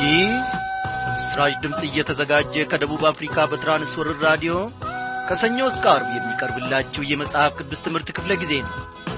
ይህ በምስራች ድምፅ እየተዘጋጀ ከደቡብ አፍሪካ በትራንስወርር ራዲዮ ከሰኞ እስከ አርብ የሚቀርብላችሁ የመጽሐፍ ቅዱስ ትምህርት ክፍለ ጊዜ ነው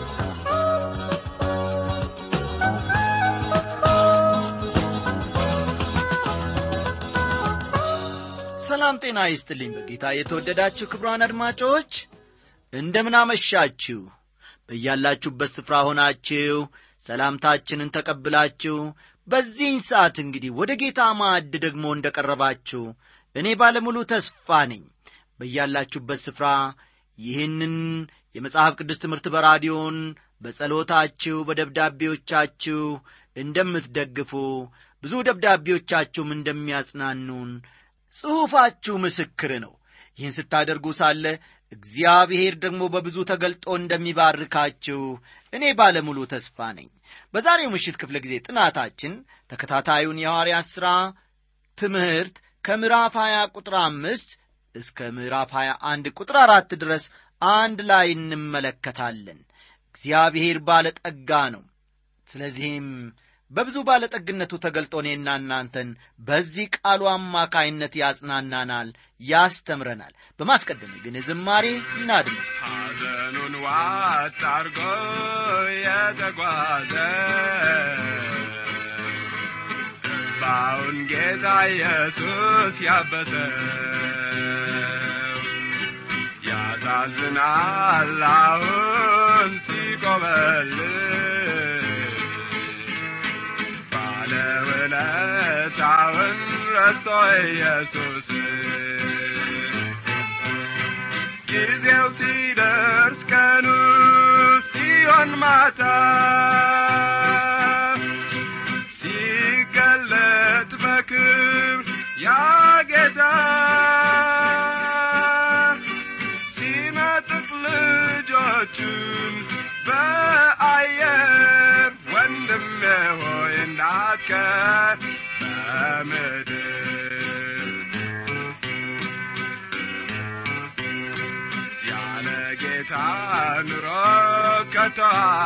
ሰላም ጤና ይስጥልኝ በጌታ የተወደዳችሁ ክብሯን አድማጮች እንደምን አመሻችሁ በያላችሁበት ስፍራ ሆናችሁ ሰላምታችንን ተቀብላችሁ በዚህን ሰዓት እንግዲህ ወደ ጌታ ማዕድ ደግሞ እንደ ቀረባችሁ እኔ ባለሙሉ ተስፋ ነኝ በያላችሁበት ስፍራ ይህንን የመጽሐፍ ቅዱስ ትምህርት በራዲዮን በጸሎታችሁ በደብዳቤዎቻችሁ እንደምትደግፉ ብዙ ደብዳቤዎቻችሁም እንደሚያጽናኑን ጽሑፋችሁ ምስክር ነው ይህን ስታደርጉ ሳለ እግዚአብሔር ደግሞ በብዙ ተገልጦ እንደሚባርካችሁ እኔ ባለሙሉ ተስፋ ነኝ በዛሬው ምሽት ክፍለ ጊዜ ጥናታችን ተከታታዩን የሐዋርያ ሥራ ትምህርት ከምዕራፍ 20 ቁጥር አምስት እስከ ምዕራፍ 21 ቁጥር አራት ድረስ አንድ ላይ እንመለከታለን እግዚአብሔር ባለጠጋ ነው ስለዚህም በብዙ ባለጠግነቱ ተገልጦ እኔና እናንተን በዚህ ቃሉ አማካይነት ያጽናናናል ያስተምረናል በማስቀደም ግን ዝማሬ እናድምጥ ሐዘኑን ዋጥ አርጎ የተጓዘ ባውን ጌታ ኢየሱስ ያበሰ ያሳዝናል አሁን ሲቆበልል ባለውለታውን ረስቶ ኢየሱስ ጊዜው ሲደርስ ቀኑ ሲሆን ማታ ሲገለጥ በክብር ያጌታ ሲነጥቅ ልጆቹን በአየር ወንድሜ ሆይ እንዳትቀር በምድር ያለ ጌታ ኑሮ ከቶ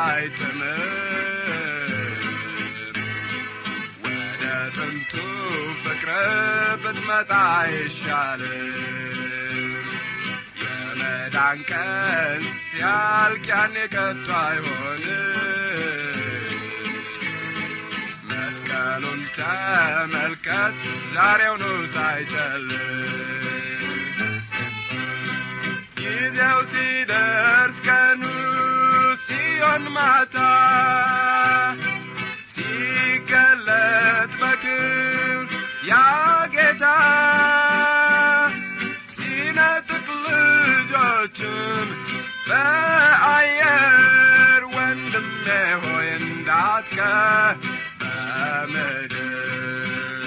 አይጥምም ወደ ጥንቱ ፍቅር ብትመጣ ይሻልም የመዳን ቀን ሲያልቅ ያኔ ከቶ አይሆንም መስቀሉን ተመልከት ዛሬውኑ ሳይጨልም ጊዜው ሲደርስ ቀኑ ሲሆን ማታ ሲገለጥ በክብር ያ ጌታ ሲነጥቅ ልጆቹን በአየር ወንድሜ ሆይ እንዳትቀር በምድር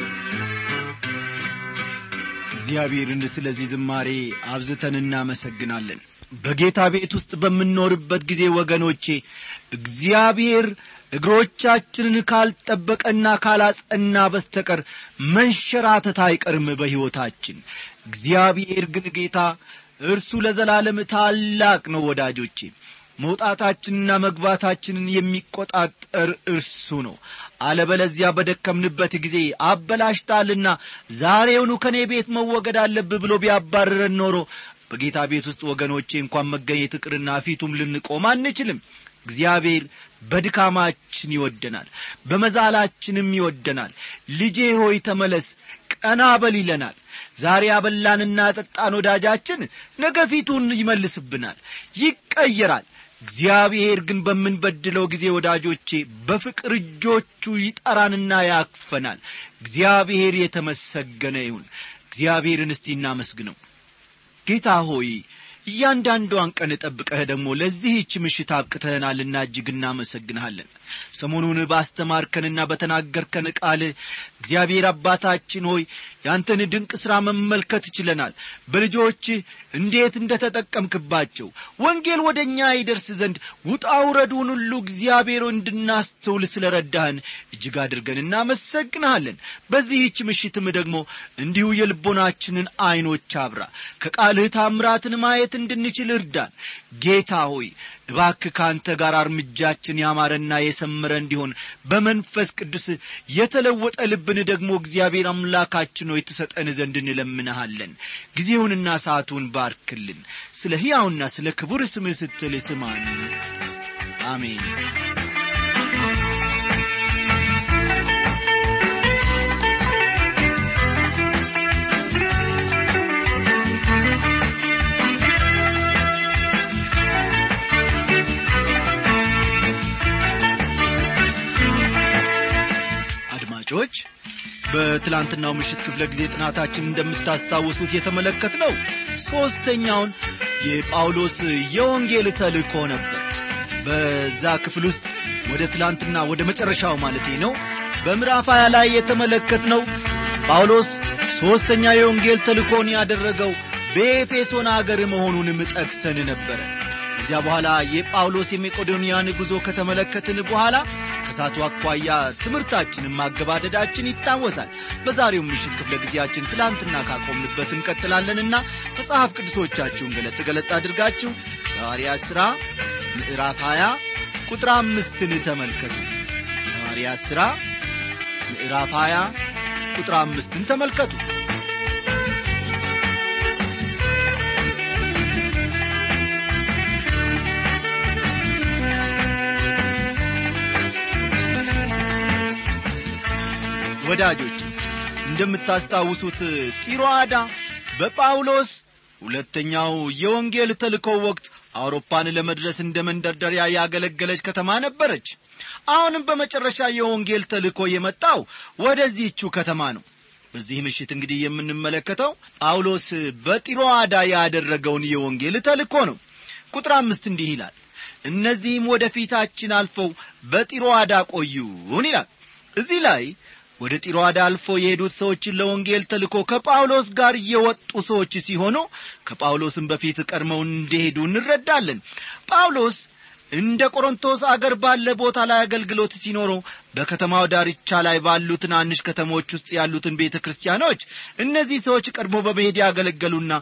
እግዚአብሔርን ስለዚህ ዝማሬ አብዝተን እናመሰግናለን በጌታ ቤት ውስጥ በምንኖርበት ጊዜ ወገኖቼ እግዚአብሔር እግሮቻችንን ካልጠበቀና ካላጸና በስተቀር መንሸራተት አይቀርም በሕይወታችን እግዚአብሔር ግን ጌታ እርሱ ለዘላለም ታላቅ ነው ወዳጆቼ መውጣታችንና መግባታችንን የሚቆጣጠር እርሱ ነው አለበለዚያ በደከምንበት ጊዜ አበላሽታልና ዛሬውኑ ከእኔ ቤት መወገድ አለብህ ብሎ ቢያባርረን ኖሮ በጌታ ቤት ውስጥ ወገኖቼ እንኳን መገኘት ቅርና ፊቱም ልንቆም አንችልም እግዚአብሔር በድካማችን ይወደናል በመዛላችንም ይወደናል ልጄ ሆይ ተመለስ ቀና በል ይለናል ዛሬ አበላንና ጠጣን ወዳጃችን ነገ ፊቱን ይመልስብናል ይቀየራል እግዚአብሔር ግን በምንበድለው ጊዜ ወዳጆቼ በፍቅር እጆቹ ይጠራንና ያክፈናል እግዚአብሔር የተመሰገነ ይሁን እግዚአብሔርን እስቲ እናመስግነው ጌታ ሆይ እያንዳንዷን ቀን ጠብቀህ ደግሞ ለዚህች ምሽት አብቅተህናልና እጅግ እናመሰግንሃለን ሰሞኑን ባስተማርከንና በተናገርከን ቃል እግዚአብሔር አባታችን ሆይ ያንተን ድንቅ ሥራ መመልከት ችለናል በልጆችህ እንዴት እንደ ተጠቀምክባቸው ወንጌል ወደ እኛ ይደርስ ዘንድ ውጣ ውረዱን ሁሉ እግዚአብሔር እንድናስተውል ስለ ረዳህን እጅግ አድርገን እናመሰግንሃለን በዚህች ምሽትም ደግሞ እንዲሁ የልቦናችንን ዐይኖች አብራ ከቃልህ ታምራትን ማየት እንድንችል እርዳን ጌታ ሆይ እባክ ከአንተ ጋር እርምጃችን ያማረና የሰመረ እንዲሆን በመንፈስ ቅዱስ የተለወጠ ልብን ደግሞ እግዚአብሔር አምላካችን ሆይ ትሰጠን ዘንድ እንለምንሃለን ጊዜውንና ሰዓቱን ባርክልን ስለ ሕያውና ስለ ክቡር ስምህ ስትል ስማን አሜን አድማጮች በትላንትናው ምሽት ክፍለ ጊዜ ጥናታችን እንደምታስታውሱት የተመለከት ነው ሦስተኛውን የጳውሎስ የወንጌል ተልእኮ ነበር በዛ ክፍል ውስጥ ወደ ትላንትና ወደ መጨረሻው ማለቴ ነው በምዕራፍ ሀያ ላይ የተመለከት ነው ጳውሎስ ሦስተኛ የወንጌል ተልእኮን ያደረገው በኤፌሶን አገር መሆኑንም ጠቅሰን ነበረ ከዚያ በኋላ የጳውሎስ የመቄዶንያን ጉዞ ከተመለከትን በኋላ ከሳቱ አኳያ ትምህርታችንን ማገባደዳችን ይታወሳል በዛሬው ምሽት ክፍለ ጊዜያችን ትላንትና ካቆምንበት እንቀጥላለንና መጽሐፍ ቅዱሶቻችሁን ገለጥ ገለጥ አድርጋችሁ ሐዋርያ ሥራ ምዕራፍ 20 ቁጥር አምስትን ተመልከቱ ሐዋርያ ሥራ ምዕራፍ 20 ቁጥር አምስትን ተመልከቱ ወዳጆች እንደምታስታውሱት ጢሮአዳ በጳውሎስ ሁለተኛው የወንጌል ተልኮ ወቅት አውሮፓን ለመድረስ እንደ መንደርደሪያ ያገለገለች ከተማ ነበረች አሁንም በመጨረሻ የወንጌል ተልኮ የመጣው ወደዚህቹ ከተማ ነው በዚህ ምሽት እንግዲህ የምንመለከተው ጳውሎስ በጢሮአዳ ያደረገውን የወንጌል ተልኮ ነው ቁጥር አምስት እንዲህ ይላል እነዚህም ወደ ፊታችን አልፈው በጢሮአዳ ቆዩን ይላል እዚህ ላይ ወደ ጢሮአዳ አልፎ የሄዱት ሰዎችን ለወንጌል ተልኮ ከጳውሎስ ጋር የወጡ ሰዎች ሲሆኑ ከጳውሎስም በፊት ቀድመው እንደሄዱ እንረዳለን ጳውሎስ እንደ ቆሮንቶስ አገር ባለ ቦታ ላይ አገልግሎት ሲኖረው በከተማው ዳርቻ ላይ ባሉ ትናንሽ ከተሞች ውስጥ ያሉትን ቤተ ክርስቲያኖች እነዚህ ሰዎች ቀድሞ በመሄድ ያገለገሉና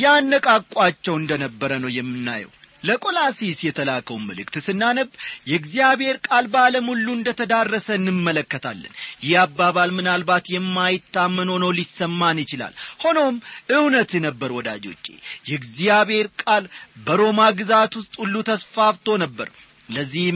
ያነቃቋቸው እንደነበረ ነው የምናየው ለቆላሲስ የተላከውን መልእክት ስናነብ የእግዚአብሔር ቃል በዓለም ሁሉ እንደ ተዳረሰ እንመለከታለን ይህ አባባል ምናልባት የማይታመን ሆኖ ሊሰማን ይችላል ሆኖም እውነት ነበር ወዳጆቼ የእግዚአብሔር ቃል በሮማ ግዛት ውስጥ ሁሉ ተስፋፍቶ ነበር ለዚህም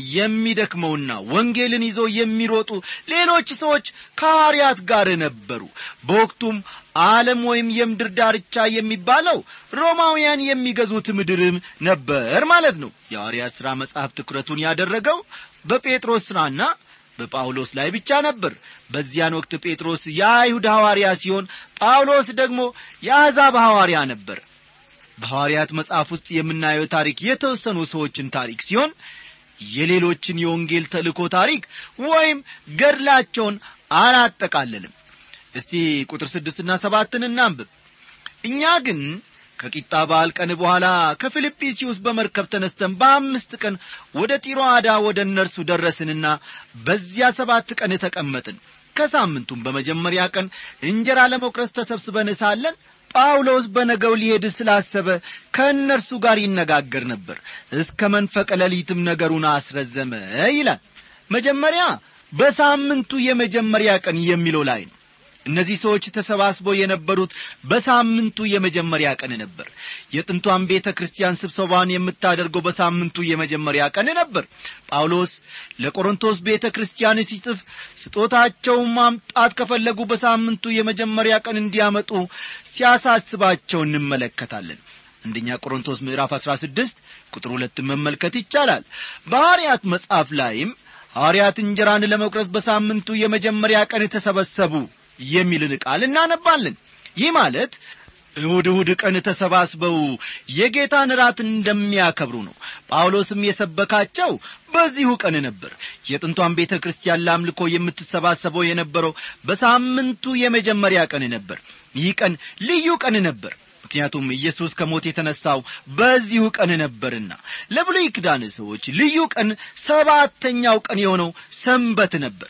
የሚደክመውና ወንጌልን ይዞ የሚሮጡ ሌሎች ሰዎች ከሐዋርያት ጋር ነበሩ በወቅቱም ዓለም ወይም የምድር ዳርቻ የሚባለው ሮማውያን የሚገዙት ምድርም ነበር ማለት ነው የሐዋርያት ሥራ መጽሐፍ ትኩረቱን ያደረገው በጴጥሮስ ሥራና በጳውሎስ ላይ ብቻ ነበር በዚያን ወቅት ጴጥሮስ የአይሁድ ሐዋርያ ሲሆን ጳውሎስ ደግሞ የአሕዛብ ሐዋርያ ነበር በሐዋርያት መጽሐፍ ውስጥ የምናየው ታሪክ የተወሰኑ ሰዎችን ታሪክ ሲሆን የሌሎችን የወንጌል ተልእኮ ታሪክ ወይም ገድላቸውን አላጠቃልልም እስቲ ቁጥር ስድስትና ሰባትን እናንብብ እኛ ግን ከቂጣ በዓል ቀን በኋላ ከፊልጵስዩስ በመርከብ ተነስተን በአምስት ቀን ወደ ጢሮአዳ ወደ እነርሱ ደረስንና በዚያ ሰባት ቀን ተቀመጥን ከሳምንቱም በመጀመሪያ ቀን እንጀራ ለመቁረስ ተሰብስበን ሳለን ጳውሎስ በነገው ሊሄድ ስላሰበ ከእነርሱ ጋር ይነጋገር ነበር እስከ መንፈቀ ሌሊትም ነገሩን አስረዘመ ይላል መጀመሪያ በሳምንቱ የመጀመሪያ ቀን የሚለው ላይ ነው እነዚህ ሰዎች ተሰባስበው የነበሩት በሳምንቱ የመጀመሪያ ቀን ነበር የጥንቷን ቤተ ክርስቲያን ስብሰባን የምታደርገው በሳምንቱ የመጀመሪያ ቀን ነበር ጳውሎስ ለቆሮንቶስ ቤተ ክርስቲያን ሲጽፍ ስጦታቸውን ማምጣት ከፈለጉ በሳምንቱ የመጀመሪያ ቀን እንዲያመጡ ሲያሳስባቸው እንመለከታለን አንደኛ ቆሮንቶስ ምዕራፍ 16 ቁጥር ሁለትን መመልከት ይቻላል በሐዋርያት መጽሐፍ ላይም ሐዋርያት እንጀራን ለመቁረስ በሳምንቱ የመጀመሪያ ቀን ተሰበሰቡ የሚልን ቃል እናነባለን ይህ ማለት እሁድ እሁድ ቀን ተሰባስበው የጌታን ራት እንደሚያከብሩ ነው ጳውሎስም የሰበካቸው በዚሁ ቀን ነበር የጥንቷን ቤተ ክርስቲያን ለአምልኮ የምትሰባሰበው የነበረው በሳምንቱ የመጀመሪያ ቀን ነበር ይህ ቀን ልዩ ቀን ነበር ምክንያቱም ኢየሱስ ከሞት የተነሳው በዚሁ ቀን ነበርና ለብሉይ ኪዳን ሰዎች ልዩ ቀን ሰባተኛው ቀን የሆነው ሰንበት ነበር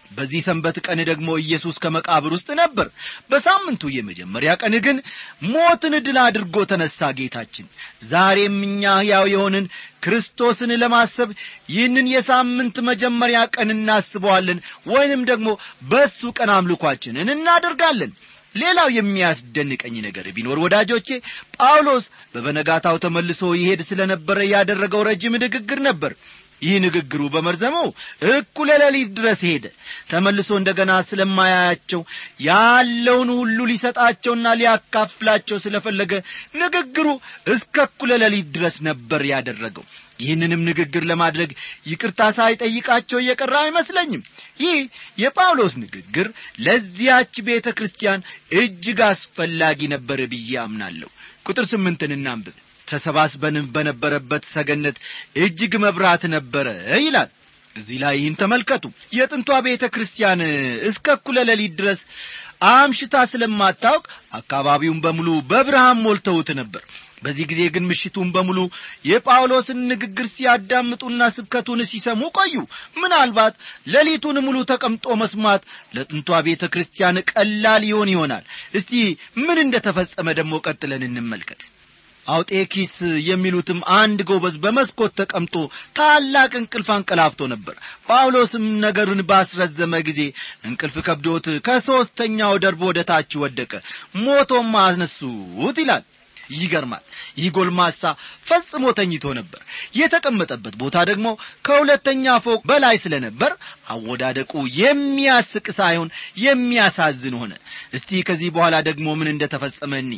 በዚህ ሰንበት ቀን ደግሞ ኢየሱስ ከመቃብር ውስጥ ነበር በሳምንቱ የመጀመሪያ ቀን ግን ሞትን ድል አድርጎ ተነሳ ጌታችን ዛሬም እኛ ሕያው የሆንን ክርስቶስን ለማሰብ ይህንን የሳምንት መጀመሪያ ቀን እናስበዋለን ወይንም ደግሞ በእሱ ቀን አምልኳችንን እናደርጋለን ሌላው የሚያስደንቀኝ ነገር ቢኖር ወዳጆቼ ጳውሎስ በበነጋታው ተመልሶ ይሄድ ስለ ነበረ ያደረገው ረጅም ንግግር ነበር ይህ ንግግሩ በመርዘመው እኩለ ሌሊት ድረስ ሄደ ተመልሶ እንደገና ስለማያያቸው ያለውን ሁሉ ሊሰጣቸውና ሊያካፍላቸው ስለፈለገ ንግግሩ እስከ እኩለ ሌሊት ድረስ ነበር ያደረገው ይህንንም ንግግር ለማድረግ ይቅርታ ሳይጠይቃቸው እየቀረ አይመስለኝም ይህ የጳውሎስ ንግግር ለዚያች ቤተ ክርስቲያን እጅግ አስፈላጊ ነበር ብዬ አምናለሁ ቁጥር ስምንትን እናንብብ ተሰባስበንም በነበረበት ሰገነት እጅግ መብራት ነበረ ይላል እዚህ ላይ ይህን ተመልከቱ የጥንቷ ቤተ ክርስቲያን እስከ እኩለ ሌሊት ድረስ አምሽታ ስለማታውቅ አካባቢውን በሙሉ በብርሃን ሞልተውት ነበር በዚህ ጊዜ ግን ምሽቱን በሙሉ የጳውሎስን ንግግር ሲያዳምጡና ስብከቱን ሲሰሙ ቆዩ ምናልባት ሌሊቱን ሙሉ ተቀምጦ መስማት ለጥንቷ ቤተ ክርስቲያን ቀላል ይሆን ይሆናል እስቲ ምን እንደ ተፈጸመ ደግሞ ቀጥለን እንመልከት አውጤኪስ የሚሉትም አንድ ጎበዝ በመስኮት ተቀምጦ ታላቅ እንቅልፍ አንቀላፍቶ ነበር ጳውሎስም ነገሩን ባስረዘመ ጊዜ እንቅልፍ ከብዶት ከሦስተኛው ደርቦ ወደ ታች ወደቀ ሞቶም አነሱት ይላል ይገርማል ይህ ጎልማሳ ፈጽሞ ተኝቶ ነበር የተቀመጠበት ቦታ ደግሞ ከሁለተኛ ፎቅ በላይ ስለነበር አወዳደቁ የሚያስቅ ሳይሆን የሚያሳዝን ሆነ እስቲ ከዚህ በኋላ ደግሞ ምን እንደ ተፈጸመ እኒ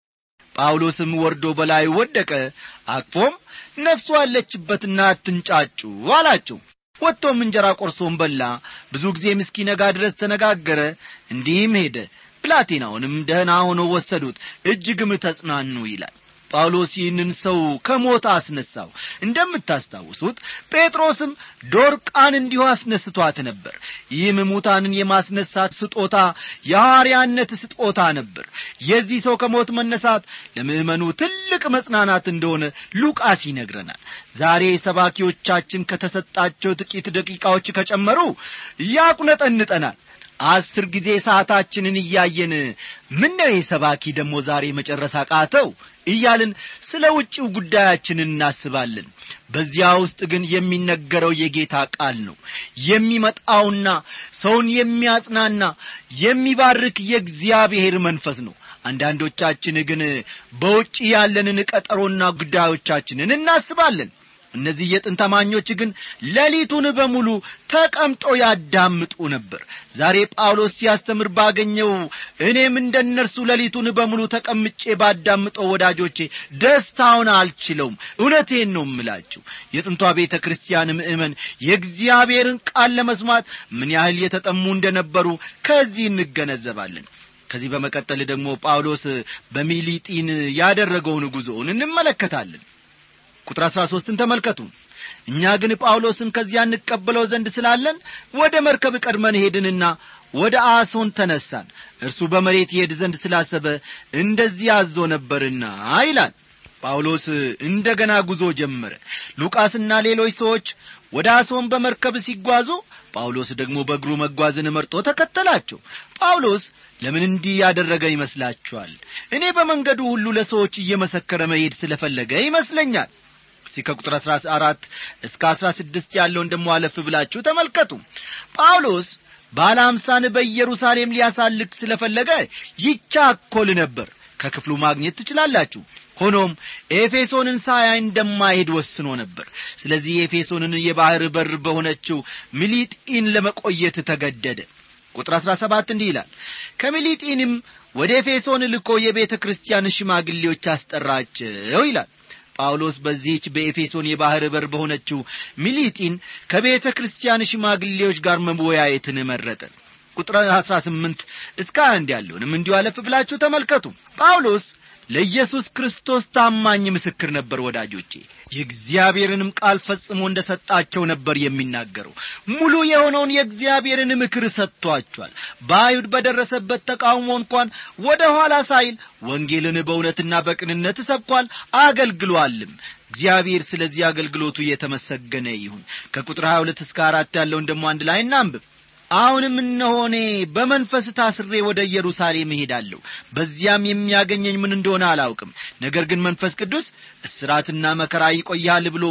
ጳውሎስም ወርዶ በላይ ወደቀ አቅፎም ነፍሱ አለችበትና አትንጫጩ አላቸው ወጥቶም እንጀራ ቆርሶም በላ ብዙ ጊዜ እስኪነጋ ድረስ ተነጋገረ እንዲህም ሄደ ብላቴናውንም ደህና ሆኖ ወሰዱት እጅግም ተጽናኑ ይላል ጳውሎስ ይህንን ሰው ከሞት አስነሳው እንደምታስታውሱት ጴጥሮስም ዶርቃን እንዲሁ አስነስቷት ነበር ይህም ሙታንን የማስነሳት ስጦታ የሐዋርያነት ስጦታ ነበር የዚህ ሰው ከሞት መነሳት ለምእመኑ ትልቅ መጽናናት እንደሆነ ሉቃስ ይነግረናል ዛሬ ሰባኪዎቻችን ከተሰጣቸው ጥቂት ደቂቃዎች ከጨመሩ ያቁነጠንጠናል አስር ጊዜ ሰዓታችንን እያየን ምን ነው ሰባኪ ደግሞ ዛሬ መጨረስ አቃተው እያልን ስለ ውጭው ጉዳያችን እናስባለን በዚያ ውስጥ ግን የሚነገረው የጌታ ቃል ነው የሚመጣውና ሰውን የሚያጽናና የሚባርክ የእግዚአብሔር መንፈስ ነው አንዳንዶቻችን ግን በውጭ ያለንን ቀጠሮና ጉዳዮቻችንን እናስባለን እነዚህ የጥንት አማኞች ግን ሌሊቱን በሙሉ ተቀምጦ ያዳምጡ ነበር ዛሬ ጳውሎስ ሲያስተምር ባገኘው እኔም እንደ እነርሱ ሌሊቱን በሙሉ ተቀምጬ ባዳምጠው ወዳጆቼ ደስታውን አልችለውም እውነቴን ነው እምላችሁ የጥንቷ ቤተ ክርስቲያን ምእመን የእግዚአብሔርን ቃል ለመስማት ምን ያህል የተጠሙ እንደነበሩ ከዚህ እንገነዘባለን ከዚህ በመቀጠል ደግሞ ጳውሎስ በሚሊጢን ያደረገውን ጉዞውን እንመለከታለን ቁጥር አሥራ ሦስትን ተመልከቱ እኛ ግን ጳውሎስን ከዚያ እንቀበለው ዘንድ ስላለን ወደ መርከብ ቀድመን ሄድንና ወደ አሶን ተነሳን እርሱ በመሬት ይሄድ ዘንድ ስላሰበ እንደዚህ አዞ ነበርና ይላል ጳውሎስ እንደ ገና ጉዞ ጀመረ ሉቃስና ሌሎች ሰዎች ወደ አሶን በመርከብ ሲጓዙ ጳውሎስ ደግሞ በእግሩ መጓዝን መርጦ ተከተላቸው ጳውሎስ ለምን እንዲህ ያደረገ ይመስላችኋል እኔ በመንገዱ ሁሉ ለሰዎች እየመሰከረ መሄድ ስለፈለገ ይመስለኛል እስቲ ከቁጥር 14 እስከ 16 ያለውን ደሞ አለፍ ብላችሁ ተመልከቱ ጳውሎስ ባለ አምሳን በኢየሩሳሌም ሊያሳልቅ ስለፈለገ ይቻኮል ነበር ከክፍሉ ማግኘት ትችላላችሁ ሆኖም ኤፌሶንን ሳያይ እንደማይሄድ ወስኖ ነበር ስለዚህ የኤፌሶንን የባሕር በር በሆነችው ሚሊጢን ለመቆየት ተገደደ ቁጥር 17 እንዲህ ይላል ከሚሊጢንም ወደ ኤፌሶን ልኮ የቤተ ክርስቲያን ሽማግሌዎች አስጠራቸው ይላል ጳውሎስ በዚህች በኤፌሶን የባሕር በር በሆነችው ሚሊጢን ከቤተ ክርስቲያን ሽማግሌዎች ጋር መወያየትን መረጠ ቁጥር 18 እስከ አንድ ያለውንም እንዲሁ አለፍ ብላችሁ ተመልከቱ ጳውሎስ ለኢየሱስ ክርስቶስ ታማኝ ምስክር ነበር ወዳጆቼ የእግዚአብሔርንም ቃል ፈጽሞ እንደ ሰጣቸው ነበር የሚናገረው ሙሉ የሆነውን የእግዚአብሔርን ምክር ሰጥቷቸዋል በአይሁድ በደረሰበት ተቃውሞ እንኳን ወደ ኋላ ሳይል ወንጌልን በእውነትና በቅንነት ሰብኳል አገልግሏልም እግዚአብሔር ስለዚህ አገልግሎቱ የተመሰገነ ይሁን ከቁጥር 22 እስከ አራት ያለውን ደግሞ አንድ ላይ እናንብብ አሁንም እነሆ እኔ በመንፈስ ታስሬ ወደ ኢየሩሳሌም እሄዳለሁ በዚያም የሚያገኘኝ ምን እንደሆነ አላውቅም ነገር ግን መንፈስ ቅዱስ እስራትና መከራ ይቆያል ብሎ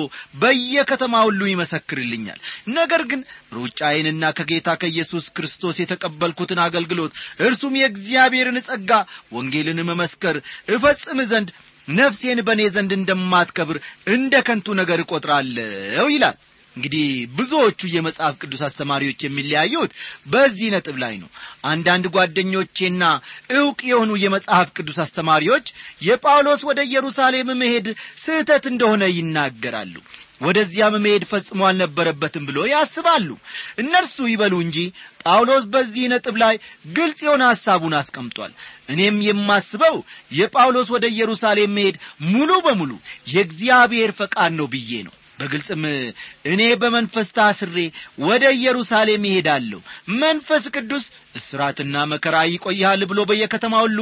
በየከተማ ሁሉ ይመሰክርልኛል ነገር ግን ሩጫዬንና ከጌታ ከኢየሱስ ክርስቶስ የተቀበልኩትን አገልግሎት እርሱም የእግዚአብሔርን ጸጋ ወንጌልን መመስከር እፈጽም ዘንድ ነፍሴን በእኔ ዘንድ እንደማትከብር እንደ ከንቱ ነገር እቈጥራለሁ ይላል እንግዲህ ብዙዎቹ የመጽሐፍ ቅዱስ አስተማሪዎች የሚለያዩት በዚህ ነጥብ ላይ ነው አንዳንድ ጓደኞቼና ዕውቅ የሆኑ የመጽሐፍ ቅዱስ አስተማሪዎች የጳውሎስ ወደ ኢየሩሳሌም መሄድ ስህተት እንደሆነ ይናገራሉ ወደዚያም መሄድ ፈጽሞ አልነበረበትም ብሎ ያስባሉ እነርሱ ይበሉ እንጂ ጳውሎስ በዚህ ነጥብ ላይ ግልጽ የሆነ ሐሳቡን አስቀምጧል እኔም የማስበው የጳውሎስ ወደ ኢየሩሳሌም መሄድ ሙሉ በሙሉ የእግዚአብሔር ፈቃድ ነው ብዬ ነው በግልጽም እኔ በመንፈስ ታስሬ ወደ ኢየሩሳሌም ይሄዳለሁ መንፈስ ቅዱስ እስራትና መከራ ይቆያል ብሎ በየከተማ ሁሉ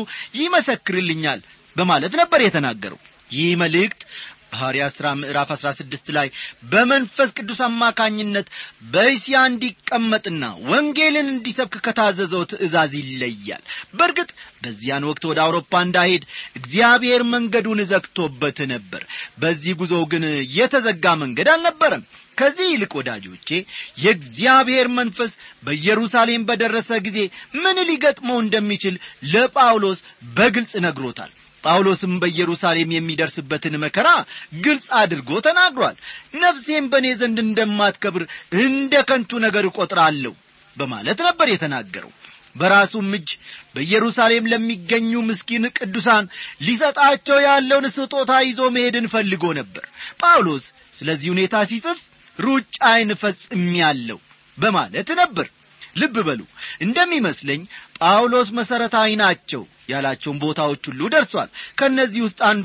ይመሰክርልኛል በማለት ነበር የተናገረው ይህ መልእክት ሐዋርያ ሥራ ምዕራፍ 16 ላይ በመንፈስ ቅዱስ አማካኝነት በእስያ እንዲቀመጥና ወንጌልን እንዲሰብክ ከታዘዘው ትእዛዝ ይለያል በእርግጥ በዚያን ወቅት ወደ አውሮፓ እንዳሄድ እግዚአብሔር መንገዱን ዘግቶበት ነበር በዚህ ጉዞ ግን የተዘጋ መንገድ አልነበረም ከዚህ ይልቅ ወዳጆቼ የእግዚአብሔር መንፈስ በኢየሩሳሌም በደረሰ ጊዜ ምን ሊገጥመው እንደሚችል ለጳውሎስ በግልጽ ነግሮታል ጳውሎስም በኢየሩሳሌም የሚደርስበትን መከራ ግልጽ አድርጎ ተናግሯል ነፍሴም በእኔ ዘንድ እንደማትከብር እንደ ከንቱ ነገር እቈጥራለሁ በማለት ነበር የተናገረው በራሱም እጅ በኢየሩሳሌም ለሚገኙ ምስኪን ቅዱሳን ሊሰጣቸው ያለውን ስጦታ ይዞ መሄድን ፈልጎ ነበር ጳውሎስ ስለዚህ ሁኔታ ሲጽፍ ሩጫዬን ፈጽሜአለሁ በማለት ነበር ልብ በሉ እንደሚመስለኝ ጳውሎስ መሠረታዊ ናቸው ያላቸውን ቦታዎች ሁሉ ደርሷል ከእነዚህ ውስጥ አንዷ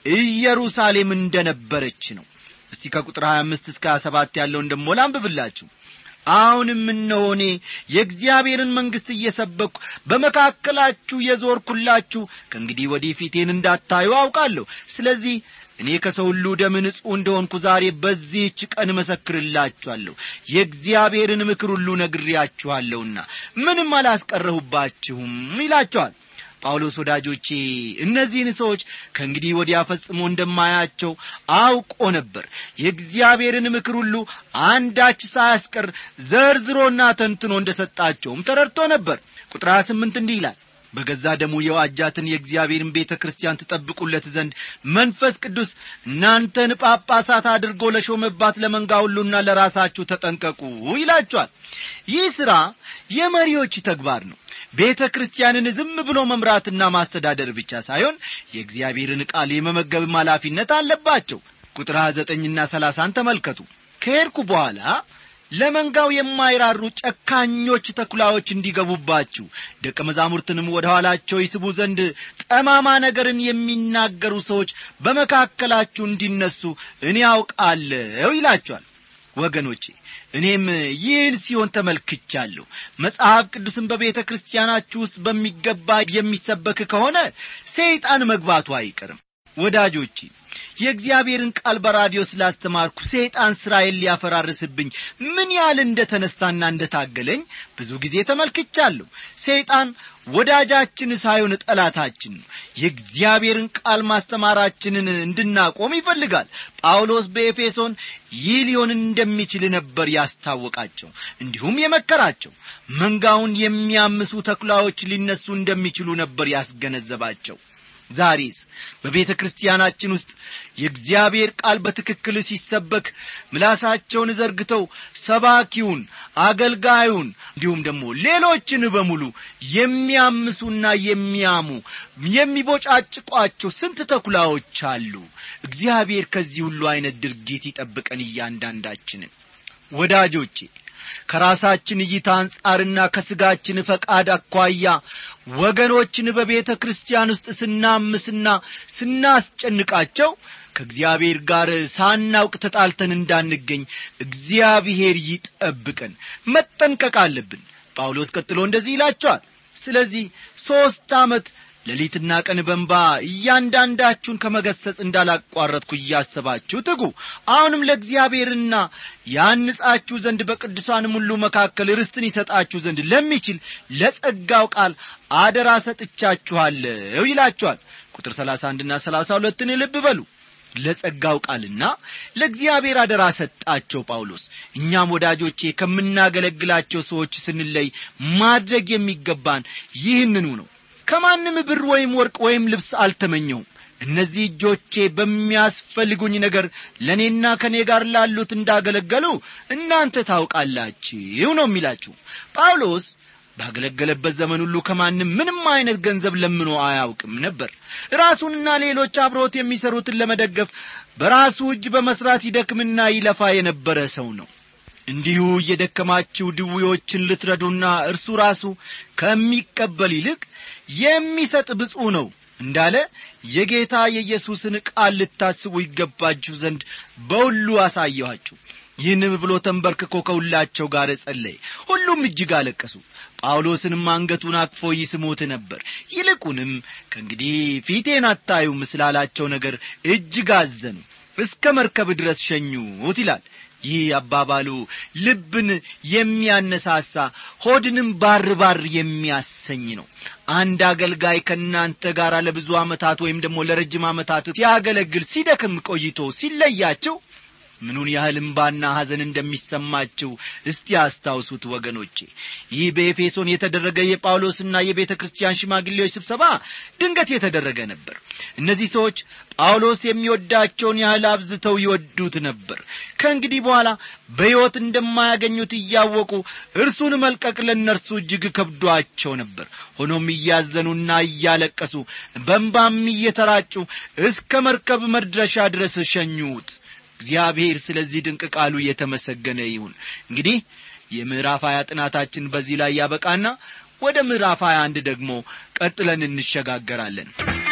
ኢየሩሳሌም እንደነበረች ነው እስቲ ከቁጥር 25 እስከ 27 ያለውን ደሞ ላንብብላችሁ አሁንም እነሆ እኔ የእግዚአብሔርን መንግሥት እየሰበኩ በመካከላችሁ የዞርኩላችሁ ከእንግዲህ ወዲህ ፊቴን እንዳታዩ አውቃለሁ ስለዚህ እኔ ከሰው ሁሉ ደም ንጹሕ እንደሆንኩ ዛሬ በዚህች ቀን እመሰክርላችኋለሁ የእግዚአብሔርን ምክር ሁሉ ነግሬያችኋለሁና ምንም አላስቀረሁባችሁም ይላቸዋል ጳውሎስ ወዳጆቼ እነዚህን ሰዎች ከእንግዲህ ወዲያ ፈጽሞ እንደማያቸው አውቆ ነበር የእግዚአብሔርን ምክር ሁሉ አንዳች ሳያስቀር ዘርዝሮና ተንትኖ እንደ ሰጣቸውም ተረድቶ ነበር ቁጥር 28 እንዲህ ይላል በገዛ ደሙ የዋጃትን የእግዚአብሔርን ቤተ ክርስቲያን ትጠብቁለት ዘንድ መንፈስ ቅዱስ እናንተን ጳጳሳት አድርጎ ለሾመባት ለመንጋ ሁሉና ለራሳችሁ ተጠንቀቁ ይላችኋል ይህ ሥራ የመሪዎች ተግባር ነው ቤተ ክርስቲያንን ዝም ብሎ መምራትና ማስተዳደር ብቻ ሳይሆን የእግዚአብሔርን ቃል የመመገብም ኃላፊነት አለባቸው ቁጥር 29ና 30 ተመልከቱ ከሄድኩ በኋላ ለመንጋው የማይራሩ ጨካኞች ተኩላዎች እንዲገቡባችሁ ደቀ መዛሙርትንም ወደ ኋላቸው ይስቡ ዘንድ ጠማማ ነገርን የሚናገሩ ሰዎች በመካከላችሁ እንዲነሱ እኔ አውቃለሁ ይላቸዋል ወገኖቼ እኔም ይህን ሲሆን ተመልክቻለሁ መጽሐፍ ቅዱስን በቤተ ክርስቲያናችሁ ውስጥ በሚገባ የሚሰበክ ከሆነ ሰይጣን መግባቱ አይቀርም ወዳጆቼ የእግዚአብሔርን ቃል በራዲዮ ስላስተማርኩ ሰይጣን ሥራዬን ሊያፈራርስብኝ ምን ያህል እንደ ተነሳና እንደ ታገለኝ ብዙ ጊዜ ተመልክቻለሁ ሰይጣን ወዳጃችን ሳይሆን ጠላታችን ነው የእግዚአብሔርን ቃል ማስተማራችንን እንድናቆም ይፈልጋል ጳውሎስ በኤፌሶን ይህ ሊሆን እንደሚችል ነበር ያስታወቃቸው እንዲሁም የመከራቸው መንጋውን የሚያምሱ ተኩላዎች ሊነሱ እንደሚችሉ ነበር ያስገነዘባቸው ዛሬስ በቤተ ክርስቲያናችን ውስጥ የእግዚአብሔር ቃል በትክክል ሲሰበክ ምላሳቸውን ዘርግተው ሰባኪውን አገልጋዩን እንዲሁም ደግሞ ሌሎችን በሙሉ የሚያምሱና የሚያሙ የሚቦጫጭቋቸው ስንት ተኩላዎች አሉ እግዚአብሔር ከዚህ ሁሉ ዐይነት ድርጊት ይጠብቀን እያንዳንዳችንን ወዳጆቼ ከራሳችን እይታ አንጻርና ከሥጋችን ፈቃድ አኳያ ወገኖችን በቤተ ክርስቲያን ውስጥ ስናምስና ስናስጨንቃቸው ከእግዚአብሔር ጋር ሳናውቅ ተጣልተን እንዳንገኝ እግዚአብሔር ይጠብቀን መጠንቀቅ አለብን ጳውሎስ ቀጥሎ እንደዚህ ይላቸዋል ስለዚህ ሦስት ዓመት ሌሊትና ቀን በንባ እያንዳንዳችሁን ከመገሰጽ እንዳላቋረጥኩ እያሰባችሁ ትጉ አሁንም ለእግዚአብሔርና ያንጻችሁ ዘንድ በቅዱሳንም ሁሉ መካከል ርስትን ይሰጣችሁ ዘንድ ለሚችል ለጸጋው ቃል አደራ ሰጥቻችኋለሁ ይላችኋል ቁጥር ሰላሳ አንድና ሰላሳ ሁለትን ልብ በሉ ለጸጋው ቃልና ለእግዚአብሔር አደራ ሰጣቸው ጳውሎስ እኛም ወዳጆቼ ከምናገለግላቸው ሰዎች ስንለይ ማድረግ የሚገባን ይህንኑ ነው ከማንም ብር ወይም ወርቅ ወይም ልብስ አልተመኘሁም እነዚህ እጆቼ በሚያስፈልጉኝ ነገር ለእኔና ከእኔ ጋር ላሉት እንዳገለገሉ እናንተ ታውቃላችሁ ነው የሚላችሁ ጳውሎስ ባገለገለበት ዘመን ሁሉ ከማንም ምንም አይነት ገንዘብ ለምኖ አያውቅም ነበር ራሱንና ሌሎች አብሮት የሚሰሩትን ለመደገፍ በራሱ እጅ በመስራት ይደክምና ይለፋ የነበረ ሰው ነው እንዲሁ እየደከማችሁ ድዌዎችን ልትረዱና እርሱ ራሱ ከሚቀበል ይልቅ የሚሰጥ ብፁ ነው እንዳለ የጌታ የኢየሱስን ቃል ልታስቡ ይገባችሁ ዘንድ በሁሉ አሳየኋችሁ ይህንም ብሎ ተንበርክኮ ከሁላቸው ጋር ጸለየ ሁሉም እጅግ አለቀሱ ጳውሎስንም አንገቱን አቅፎ ይስሙት ነበር ይልቁንም ከእንግዲህ ፊቴን አታዩም ስላላቸው ነገር እጅግ አዘኑ እስከ መርከብ ድረስ ሸኙት ይላል ይህ አባባሉ ልብን የሚያነሳሳ ሆድንም ባር ባር የሚያሰኝ ነው አንድ አገልጋይ ከእናንተ ጋር ለብዙ ዓመታት ወይም ደግሞ ለረጅም ዓመታት ሲያገለግል ሲደክም ቆይቶ ሲለያቸው ምኑን ያህል እምባና ሐዘን እንደሚሰማችው እስቲ አስታውሱት ወገኖቼ ይህ በኤፌሶን የተደረገ የጳውሎስና የቤተ ክርስቲያን ሽማግሌዎች ስብሰባ ድንገት የተደረገ ነበር እነዚህ ሰዎች ጳውሎስ የሚወዳቸውን ያህል አብዝተው ይወዱት ነበር ከእንግዲህ በኋላ በሕይወት እንደማያገኙት እያወቁ እርሱን መልቀቅ ለእነርሱ እጅግ ከብዷቸው ነበር ሆኖም እያዘኑና እያለቀሱ በንባም እየተራጩ እስከ መርከብ መድረሻ ድረስ ሸኙት እግዚአብሔር ስለዚህ ድንቅ ቃሉ የተመሰገነ ይሁን እንግዲህ የምዕራፍ ሀያ ጥናታችን በዚህ ላይ ያበቃና ወደ ምዕራፍ ሀያ አንድ ደግሞ ቀጥለን እንሸጋገራለን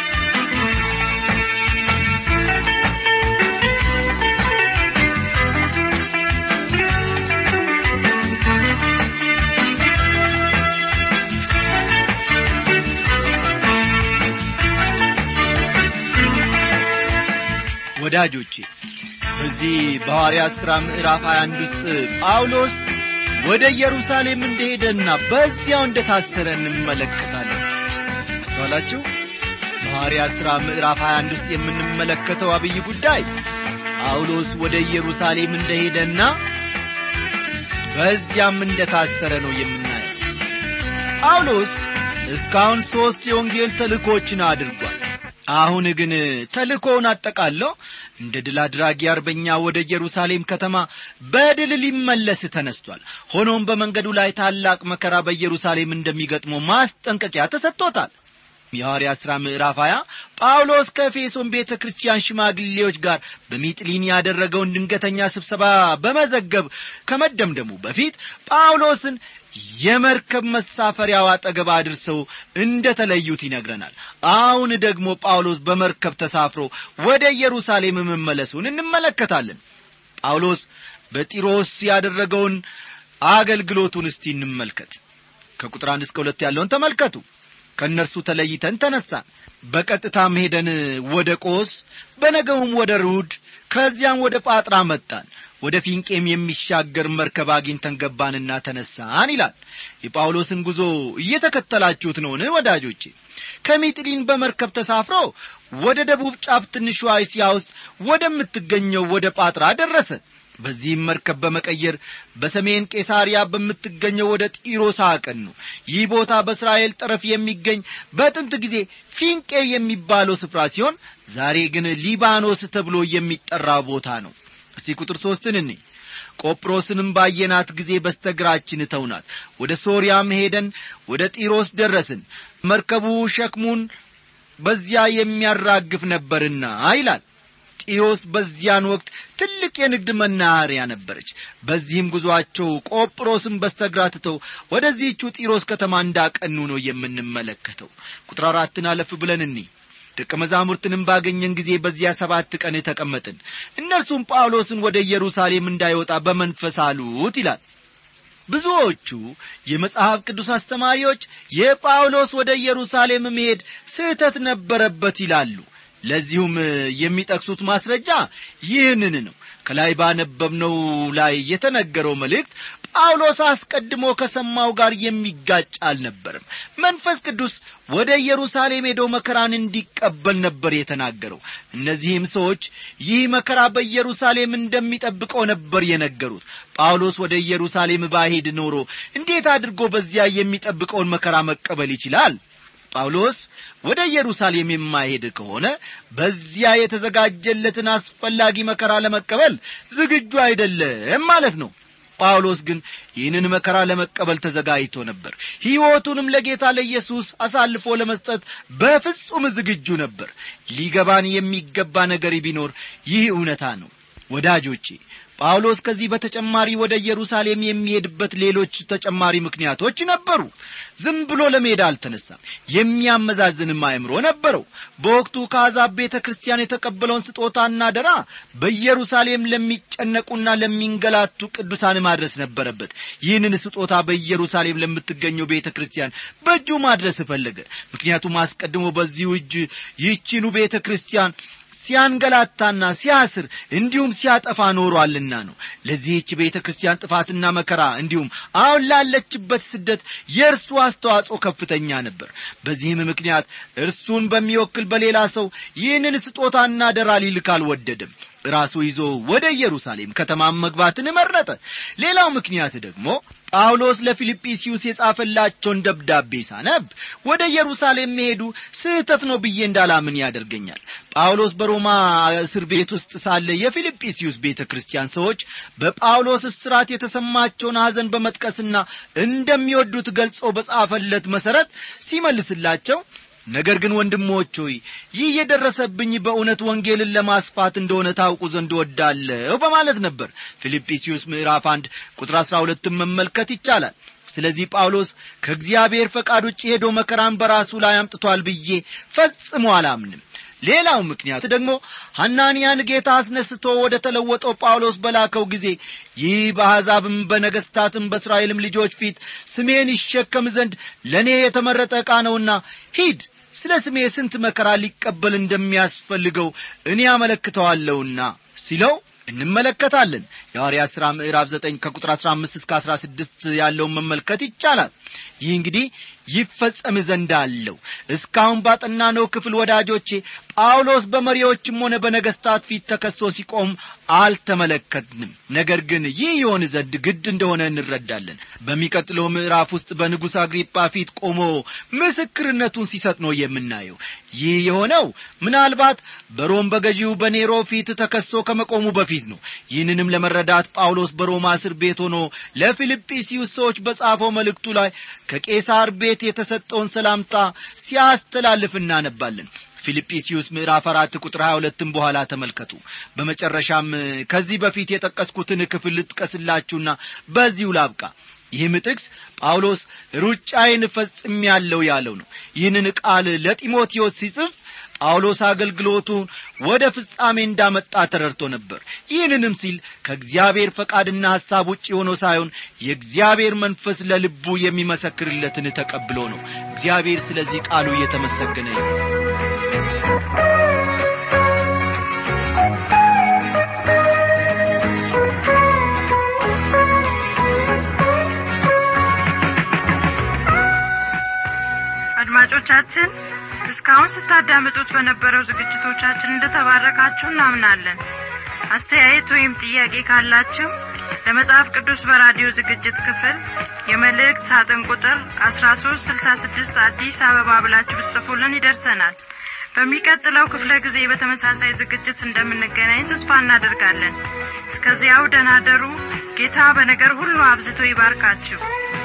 ወዳጆቼ በዚህ በሐዋርያት ሥራ ምዕራፍ 21 ውስጥ ጳውሎስ ወደ ኢየሩሳሌም እንደሄደና በዚያው እንደ ታሰረ እንመለከታለን አስተዋላችሁ በሐዋርያት ሥራ ምዕራፍ 21 ውስጥ የምንመለከተው አብይ ጉዳይ ጳውሎስ ወደ ኢየሩሳሌም እንደሄደና በዚያም እንደ ታሰረ ነው የምናየው ጳውሎስ እስካሁን ሦስት የወንጌል ተልእኮችን አድርጓል አሁን ግን ተልእኮውን አጠቃለው እንደ ድል አድራጊ አርበኛ ወደ ኢየሩሳሌም ከተማ በድል ሊመለስ ተነስቷል ሆኖም በመንገዱ ላይ ታላቅ መከራ በኢየሩሳሌም እንደሚገጥመው ማስጠንቀቂያ ተሰጥቶታል የሐዋርያ ሥራ ምዕራፍ 20 ጳውሎስ ከኤፌሶን ቤተ ክርስቲያን ሽማግሌዎች ጋር በሚጥሊን ያደረገውን ድንገተኛ ስብሰባ በመዘገብ ከመደምደሙ በፊት ጳውሎስን የመርከብ መሳፈሪያው አጠገብ አድርሰው እንደ ተለዩት ይነግረናል አሁን ደግሞ ጳውሎስ በመርከብ ተሳፍሮ ወደ ኢየሩሳሌም መመለሱን እንመለከታለን ጳውሎስ በጢሮስ ያደረገውን አገልግሎቱን እስቲ እንመልከት ከቁጥር አንድ እስከ ሁለት ያለውን ተመልከቱ ከእነርሱ ተለይተን ተነሳን በቀጥታም ሄደን ወደ ቆስ በነገውም ወደ ሩድ ከዚያም ወደ ጳጥራ መጣን ወደ ፊንቄም የሚሻገር መርከብ አግኝተን ገባንና ተነሳን ይላል የጳውሎስን ጉዞ እየተከተላችሁት ነውን ወዳጆቼ ከሚጥሊን በመርከብ ተሳፍሮ ወደ ደቡብ ጫፍ ትንሿ እስያ ውስጥ ወደምትገኘው ወደ ጳጥራ ደረሰ በዚህም መርከብ በመቀየር በሰሜን ቄሳሪያ በምትገኘው ወደ ጢሮስ አቀኑ ይህ ቦታ በእስራኤል ጠረፍ የሚገኝ በጥንት ጊዜ ፊንቄ የሚባለው ስፍራ ሲሆን ዛሬ ግን ሊባኖስ ተብሎ የሚጠራ ቦታ ነው እስቲ ቁጥር ሦስትን እኔ ቆጵሮስንም ባየናት ጊዜ በስተግራችን ተውናት ወደ ሶርያም ሄደን ወደ ጢሮስ ደረስን መርከቡ ሸክሙን በዚያ የሚያራግፍ ነበርና ይላል ጢሮስ በዚያን ወቅት ትልቅ የንግድ መናኸሪያ ነበረች በዚህም ጉዞአቸው ቆጵሮስን በስተግራ ትተው ወደዚህቹ ጢሮስ ከተማ እንዳቀኑ ነው የምንመለከተው ቁጥር አራትን አለፍ ብለን እኒ ደቀ መዛሙርትንም ባገኘን ጊዜ በዚያ ሰባት ቀን ተቀመጥን እነርሱም ጳውሎስን ወደ ኢየሩሳሌም እንዳይወጣ በመንፈስ አሉት ይላል ብዙዎቹ የመጽሐፍ ቅዱስ አስተማሪዎች የጳውሎስ ወደ ኢየሩሳሌም መሄድ ስህተት ነበረበት ይላሉ ለዚሁም የሚጠቅሱት ማስረጃ ይህንን ነው ከላይ ባነበብነው ላይ የተነገረው መልእክት ጳውሎስ አስቀድሞ ከሰማው ጋር የሚጋጭ አልነበርም መንፈስ ቅዱስ ወደ ኢየሩሳሌም ሄዶ መከራን እንዲቀበል ነበር የተናገረው እነዚህም ሰዎች ይህ መከራ በኢየሩሳሌም እንደሚጠብቀው ነበር የነገሩት ጳውሎስ ወደ ኢየሩሳሌም ባሄድ ኖሮ እንዴት አድርጎ በዚያ የሚጠብቀውን መከራ መቀበል ይችላል ጳውሎስ ወደ ኢየሩሳሌም የማይሄድ ከሆነ በዚያ የተዘጋጀለትን አስፈላጊ መከራ ለመቀበል ዝግጁ አይደለም ማለት ነው ጳውሎስ ግን ይህንን መከራ ለመቀበል ተዘጋጅቶ ነበር ሕይወቱንም ለጌታ ለኢየሱስ አሳልፎ ለመስጠት በፍጹም ዝግጁ ነበር ሊገባን የሚገባ ነገር ቢኖር ይህ እውነታ ነው ወዳጆቼ ጳውሎስ ከዚህ በተጨማሪ ወደ ኢየሩሳሌም የሚሄድበት ሌሎች ተጨማሪ ምክንያቶች ነበሩ ዝም ብሎ ለመሄድ አልተነሳም የሚያመዛዝንም አእምሮ ነበረው በወቅቱ ከአሕዛብ ቤተ ክርስቲያን የተቀበለውን ስጦታና ደራ በኢየሩሳሌም ለሚጨነቁና ለሚንገላቱ ቅዱሳን ማድረስ ነበረበት ይህንን ስጦታ በኢየሩሳሌም ለምትገኘው ቤተ ክርስቲያን በእጁ ማድረስ ፈለገ ምክንያቱም አስቀድሞ በዚሁ እጅ ይህቺኑ ቤተ ክርስቲያን ሲያንገላታና ሲያስር እንዲሁም ሲያጠፋ ኖሯልና ነው ለዚህች ቤተ ክርስቲያን ጥፋትና መከራ እንዲሁም አሁን ላለችበት ስደት የእርሱ አስተዋጽኦ ከፍተኛ ነበር በዚህም ምክንያት እርሱን በሚወክል በሌላ ሰው ይህንን ስጦታና ደራ ሊልክ አልወደድም ራሱ ይዞ ወደ ኢየሩሳሌም ከተማም መግባትን መረጠ ሌላው ምክንያት ደግሞ ጳውሎስ ለፊልጵስዩስ የጻፈላቸውን ደብዳቤ ሳነብ ወደ ኢየሩሳሌም መሄዱ ስህተት ነው ብዬ እንዳላምን ያደርገኛል ጳውሎስ በሮማ እስር ቤት ውስጥ ሳለ የፊልጵስዩስ ቤተ ክርስቲያን ሰዎች በጳውሎስ እስራት የተሰማቸውን ሐዘን በመጥቀስና እንደሚወዱት ገልጾ በጻፈለት መሠረት ሲመልስላቸው ነገር ግን ወንድሞች ሆይ ይህ የደረሰብኝ በእውነት ወንጌልን ለማስፋት እንደሆነ ታውቁ ዘንድ ወዳለሁ በማለት ነበር ፊልጵስዩስ ምዕራፍ አንድ ቁጥር አሥራ ሁለትን መመልከት ይቻላል ስለዚህ ጳውሎስ ከእግዚአብሔር ፈቃድ ውጭ ሄዶ መከራን በራሱ ላይ አምጥቷል ብዬ ፈጽሞ አላምንም ሌላው ምክንያት ደግሞ ሐናንያን ጌታ አስነስቶ ወደ ተለወጠው ጳውሎስ በላከው ጊዜ ይህ በአሕዛብም በነገሥታትም በእስራኤልም ልጆች ፊት ስሜን ይሸከም ዘንድ ለእኔ የተመረጠ ዕቃ ነውና ሂድ ስለ ስሜ ስንት መከራ ሊቀበል እንደሚያስፈልገው እኔ አመለክተዋለሁና ሲለው እንመለከታለን የሐዋርያ ሥራ ምዕራፍ 9 ከቁጥር 15 እስከ 16 ያለውን መመልከት ይቻላል ይህ እንግዲህ ይፈጸም ዘንድ አለው እስካሁን ባጠናነው ክፍል ወዳጆቼ ጳውሎስ በመሪዎችም ሆነ በነገሥታት ፊት ተከሶ ሲቆም አልተመለከትንም ነገር ግን ይህ ይሆን ዘንድ ግድ እንደሆነ እንረዳለን በሚቀጥለው ምዕራፍ ውስጥ በንጉሥ አግሪጳ ፊት ቆሞ ምስክርነቱን ሲሰጥ ነው የምናየው ይህ የሆነው ምናልባት በሮም በገዢው በኔሮ ፊት ተከሶ ከመቆሙ በፊት ነው ይህንንም ለመረዳት ጳውሎስ በሮማ እስር ቤት ሆኖ ለፊልጵስዩስ ሰዎች በጻፈው መልእክቱ ላይ ከቄሳር ቤት የተሰጠውን ሰላምታ ሲያስተላልፍ እናነባለን ፊልጵስዩስ ምዕራፍ አራት ቁጥር ሀያ ሁለትም በኋላ ተመልከቱ በመጨረሻም ከዚህ በፊት የጠቀስኩትን ክፍል ልጥቀስላችሁና በዚሁ ላብቃ ይህም ጥቅስ ጳውሎስ ሩጫዬን ፈጽም ያለው ያለው ነው ይህንን ቃል ለጢሞቴዎስ ሲጽፍ ጳውሎስ አገልግሎቱን ወደ ፍጻሜ እንዳመጣ ተረድቶ ነበር ይህንንም ሲል ከእግዚአብሔር ፈቃድና ሐሳብ ውጭ ሆኖ ሳይሆን የእግዚአብሔር መንፈስ ለልቡ የሚመሰክርለትን ተቀብሎ ነው እግዚአብሔር ስለዚህ ቃሉ እየተመሰገነ አድማጮቻችን እስካሁን ስታዳምጡት በነበረው ዝግጅቶቻችን እንደተባረካችሁ እናምናለን አስተያየት ወይም ጥያቄ ካላችሁ ለመጽሐፍ ቅዱስ በራዲዮ ዝግጅት ክፍል የመልእክት ሳጥን ቁጥር አስራ ሶስት ስልሳ ስድስት አዲስ አበባ ብላችሁ ብትጽፉልን ይደርሰናል በሚቀጥለው ክፍለ ጊዜ በተመሳሳይ ዝግጅት እንደምንገናኝ ተስፋ እናደርጋለን እስከዚያው ደናደሩ ጌታ በነገር ሁሉ አብዝቶ ይባርካችሁ